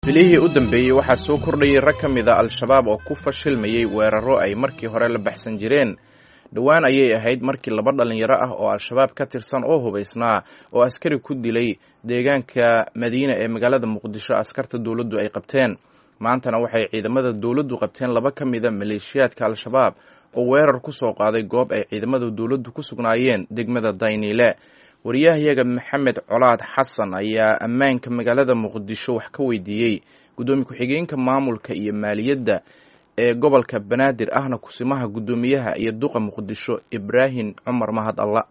bilihii u dambeeyey waxaa soo kordhayay rag ka mid a al-shabaab oo ku fashilmayey weeraro ay markii hore la baxsan jireen dhowaan ayay ahayd markii laba dhallinyaro ah oo al-shabaab ka tirsan oo hubaysnaa oo askari ku dilay deegaanka madiina ee magaalada muqdisho askarta dowladdu ay qabteen maantana waxay ciidamada dowladdu qabteen laba ka mida maleeshiyaadka al-shabaab oo weerar ku soo qaaday goob ay ciidamada dowladdu ku sugnaayeen degmada dayniile wariyahayaga maxamed colaad xasan ayaa ammaanka magaalada muqdisho wax ka weydiiyey guddoomiye ku-xigeenka maamulka iyo maaliyadda ee gobolka banaadir ahna kusimaha guddoomiyaha iyo duqa muqdisho ibraahim cumar mahad alla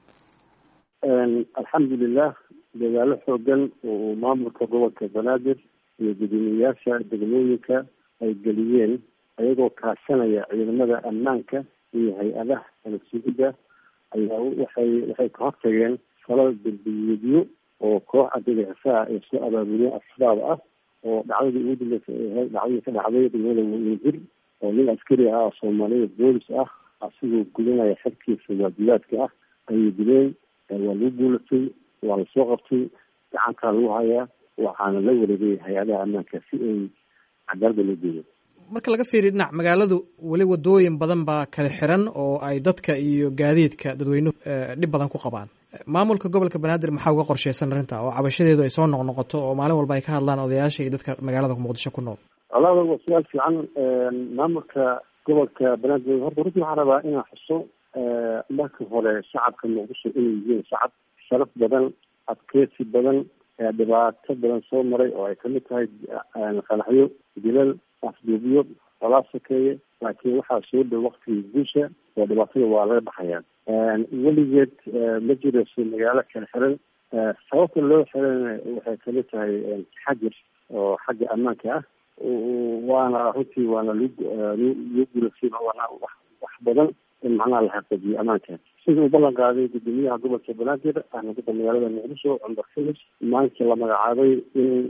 alxamdulilah dagaalo xoogan oo maamulka gobolka banaadir iyo guddoomiyeyaasha degmooyinka ay geliyeen ayagoo kaashanaya ciidamada ammaanka iyo hay-adaha nabsugidda ayaa waxay waxay ka hortageen falal dambiyeedyo oo koox argagaxisaha ay soo abaabuliyeen al-shabaab ah oo dhacdadii ugu dambeysay ay ahayd dhacdadii ka dhacday degmada wajir oo nin askari ah oo soomaaliyada boolis ah asigoo gudanaya xerkiisa waajibaadka ah ayay dileen waa lagu guulatay waa lasoo qabtay gacantaa lagu hayaa waxaana la wareegay hay-adaha ammaanka si ay cadaalada loo geeyo marka laga fiiriyo dhinac magaaladu weli wadooyin badan baa kala xiran oo ay dadka iyo gaadiidka dadweynuhu dhib badan ku qabaan maamulka gobolka banaadir maxaa uga qorsheysan arrinta oo cabashadeedu ay soo noqnoqoto oo maalin walba ay ka hadlaan odayaasha iyo dadka magaalada muqdisho ku nool walaada waa su-aal fiican maamulka gobolka banaadir horta runtii waxaan rabaa inaan xuso marka hore shacabka muqdisho inay yihiin shacab sharaf badan adkeysi badan dhibaato badan soo maray oo ay kamid tahay qanaxyo dilal afduubiyo olaa sokeeye laakiin waxaa soo dhow waktigii guusha oo dhibaatada waa laga baxayaa weligeed ma jirayso magaalo kala xiran sababta loo xirana waxay kamid tahay xajir oo xagga ammaanka ah waana runtii waana loo guulasay waana wax badan in macnaha la xaqiijiyo ammaanka sida uu ballan qaaday guddoomiyaha gobolka banaadir ahna dadka magaalada muqdisho cumar xilis maalintii la magacaabay in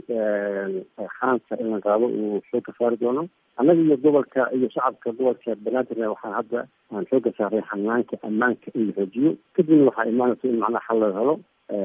xaanka in la qaado uu xooga saari doono annaga iyo gobolka iyo shacabka gobolka banaadirna waxaan hadda aan xooga saaray xanaanka ammaanka in la xoojiyo kadibna waxaa imaanaysa in macnaha xal laga helo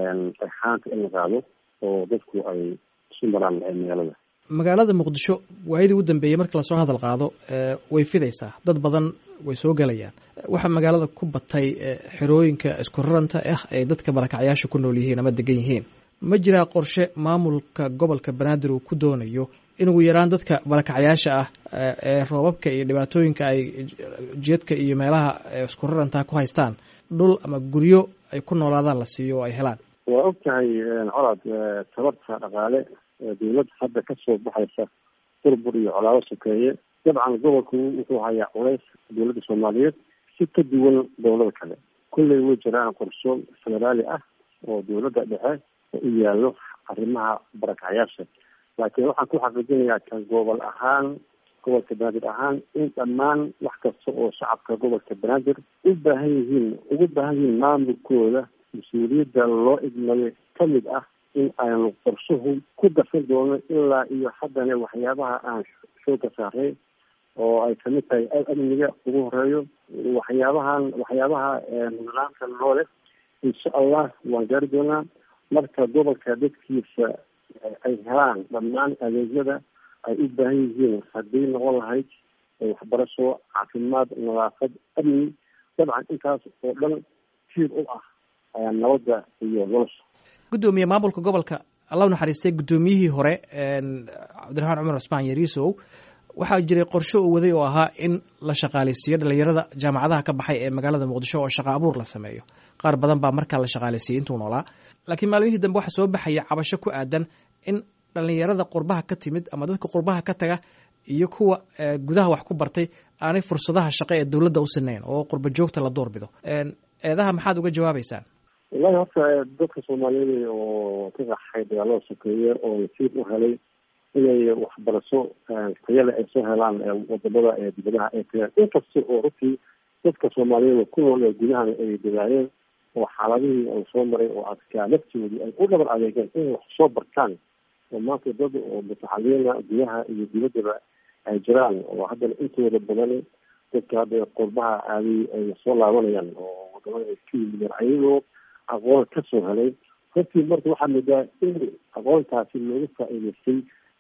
xaanka in la qaado oo dadku ay isu maraan magaalada magaalada muqdisho waayadii u dambeeyey marka lasoo hadal qaado way fidaysaa dad badan way soo gelayaan waxaa magaalada ku batay xerooyinka isku raranta ah ay dadka barakacyaasha ku nool yihiin ama degan yihiin ma jiraa qorshe maamulka gobolka banaadir uu ku doonayo in ugu yaraan dadka barakacyaasha ah ee roobabka iyo dhibaatooyinka ay jeedka iyo meelaha isku rarantaa ku haystaan dhul ama guryo ay ku noolaadaan la siiyo oo ay helaan waa og tahay colaad tabarta dhaqaale dawladda hadda kasoo baxaysa burbur iyo colaado sokeeye dabcan gobolku wuxuu hayaa culays dawladda soomaaliyeed si ka duwan dowlada kale kulley way jiraan qorsho federaali ah oo dawladda dhexe oo u yaallo arrimaha barakacyaasha laakiin waxaan ku xaqiijinayaa kan gobol ahaan gobolka banaadir ahaan in dhammaan wax kasta oo shacabka gobolka banaadir u baahan yihiin ugu baahan yihiin maamulkooda mas-uuliyadda loo idmayo kamid ah in aynu qorshuhu ku darsan doono ilaa iyo haddana waxyaabaha aan xooga saaray oo ay kamid tahay amniga ugu horeeyo waxyaabahan waxyaabaha nidaamka loo leh insha allah waan gaari doonaa marka gobolka dadkiisa ay helaan dhammaan adeegyada ay u baahan yihiin haddii noqon lahayd waxbarasho caafimaad nadaafad amni dabcan intaas oo dhan tiir u ah nabadda iyo nolosha guddoomiye maamulka gobolka alla naxariistay guddoomiyihii hore cabdiraxmaan cumar cusmaan yariisow waxaa jiray qorshe uu waday oo ahaa in la shaqaaleysiiyo dhalinyarada jaamacadaha ka baxay ee magaalada muqdisho oo shaqa abuur la sameeyo qaar badan baa markaa la shaqaaleysiiyey intuu noolaa laakiin maalmihii dambe waxaa soo baxaya cabasho ku aadan in dhalinyarada qurbaha ka timid ama dadka qurbaha ka taga iyo kuwa gudaha wax ku bartay aanay fursadaha shaqo ee dowladda u sinayn oo qurba joogta la doorbido eedaha maxaad uga jawaabeysaan wallahi horta dadka soomaaliyeed oo ka qaxay dagaalada sokeeye oo nasiib u helay inay waxbarasho tayale ay soo helaan wadamada ee dibadaha ay tagaan inkasta oo runtii dadka soomaaliyeed ku nool ee gudahan ay dadaayeen oo xaaladihii ay soo maray oo adkaa laftoodii ay u dhabar adeegeen inay wax soo bartaan oo maanta dad oo mutaxaliina gudaha iyo dibaddaba ay jiraan oo haddana intooda badan dadka hadda qurbaha aaday ay soo laabanayaan oo wadamada ay ka yimideen ayagoo aqoon kasoo helay runtii marka waxaa moodaa in aqoontaasi looga faa-iideystay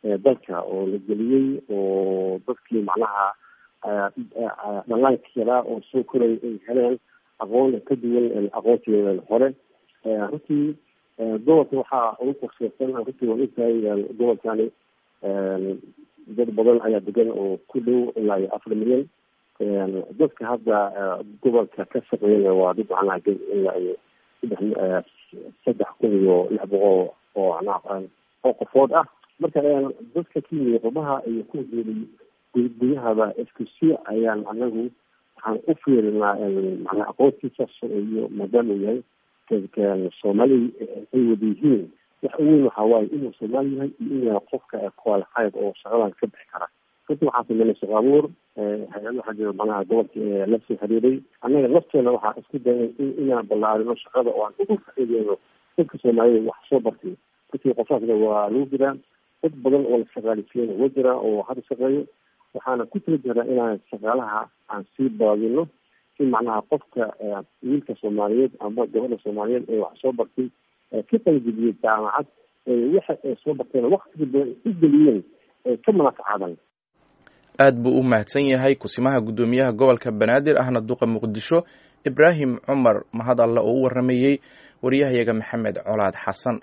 dalka oo la geliyey oo dadkii macnaha dhallaanka yaraa oo soo koraya ay heleen aqoon ka duwan aqoontii hore runtii gobolka waxaa ugu qorsheysan runtii waan ogtahay gobolkani dad badan ayaa degan oo ku dhow ilaa iyo afar milyan dadka hadda gobolka ka shaqeeyana waa dad macnaha ilaa iyo saddex saddex kun iyo lix boqol oo macnaha oo qofood ah marka dadka ka yimid qurbaha iyo kuwa geelay gudahaba isku si ayaan anagu waxaan u fiirinaa macnaa aqoontiisa iyo maadaama uu yahay soomaali ay wada yihiin wax uweyn waxaa waaye inuu soomaali yahay iyo inuu yahay qofka qualified oo shaqadan ka bixi kara runtii waxaan sameynay shaqo abuur hay-ad waxaa jira macnaha gobolka la soo xiriiray annaga lafteena waxaa isku dayay inaan ballaarino shaqada oo aan ugu faa'iideyno dadka soomaalida wax soo bartay runtii qofaasna waa lagu jiraa dad badan oo la shaqaalisiiyana waa jiraa oo hadda shaqeeyo waxaana ku tala jiraa inaan shaqaalaha aan sii baadino in macnaha qofka wiilka soomaaliyeed ama gabadha soomaaliyeed ee wax soo bartay ka qalgudiyey jaamacad waxa ay soo barteen waktiga badan u geliyeen ka manaafacadan aad buu u mahadsan yahay kusimaha guddoomiyaha gobolka banaadir ahna duqa muqdisho ibraahim cumar mahad alle oo u waramayey waryahayaga maxamed colaad xasan